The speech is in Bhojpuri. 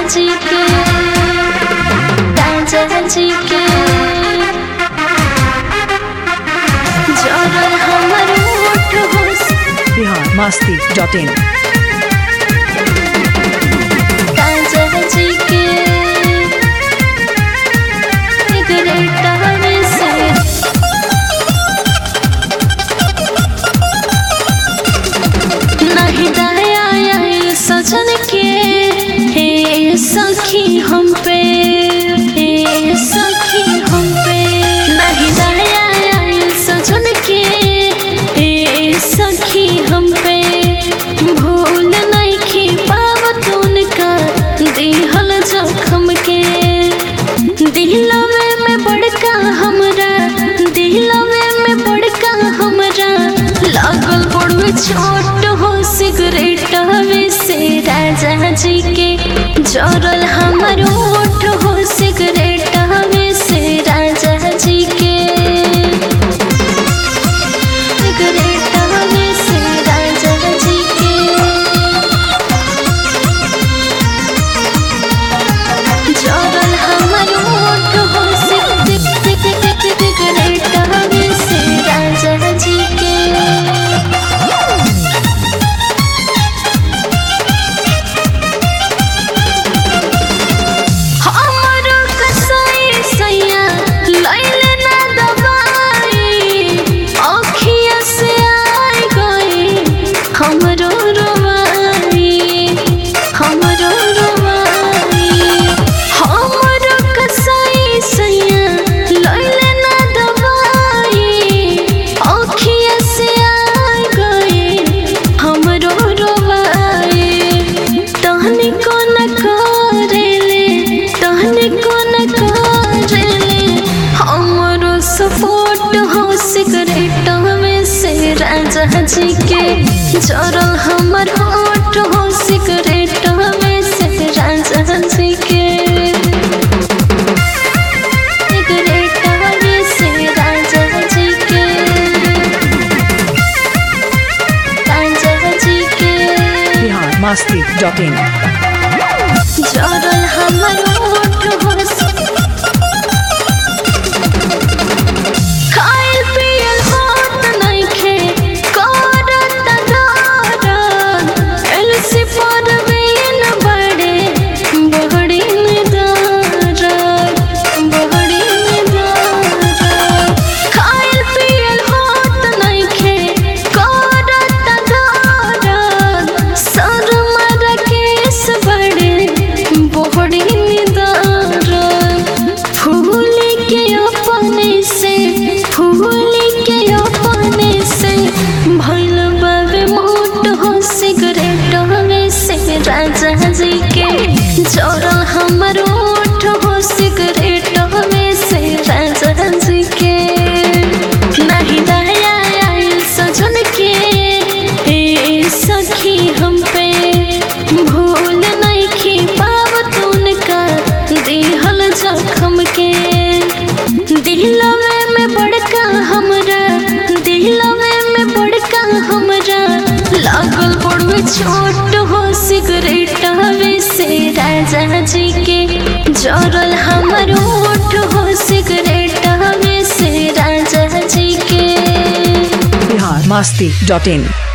जी के राजा जी के जरल हमर ओठ होस बिहार मस्ती डॉट इन राजा जी के सिगरेट में से नहीं दया आए सजन के हे सखी हम पे हे सखी हम पे नहीं दया आए सजन के हे सखी हम पे भूल नहीं खी पावत उनका दिहल जखम के दिलवे में बड़का हमरा दिलवे में बड़का हमरा लागल बड़वे छोट हो सिगरेट में से राजा जी के जरल हमर ओठ हो सिगरेट में से राजा जी के सिगरेट में से राजा जी के जरल हमर ओठ हो सिग सिग सिग सिग सिगरेट में से राजा जी के हमरो कसई सैया लैले ना दबाई अखिया से आई गई हमरो रोवाई हमरो रोवाई हमरो कसई सैया लैले ना दबाई अखिया से आई गई हमरो रोवाई तहनी को न करेले तहनी को न करेले हमरो सपोर्ट हो सिगरेट में से राजा जी के जरल हमर होठ हो सिगरेट में से राजा जी के सिगरेट में से राजा जी के राजा जी के बिहार मस्ती डॉट इन जरल हमर ओठ होस खाइल पियल होत नइखे करत दरद एलसी पर बिन बड़े बहड़ी में दरद बहड़ी में दरद खाइल पियल होत नइखे करत दरद सर मर केस बड़े बहड़ी में दरद फूल के अपने से फूल के अपने से भइल बाबे मोट हो सिगरेट में से राजा जी के जरल हमर ओठ हो सिगरेट में से राजा जी के नहीं दया आइल सजन के ए सखी हम पे भूल नहीं खी पावत उनका दिहल जखम के दिलवे में बड़का हमरा दिलवे में बड़का हमरा लागल बड़वे छोट हो सिगरेट में से राजा जी के जरल हमर ओठ हो सिगरेट में से राजा जी के बिहार मस्ती डॉट इन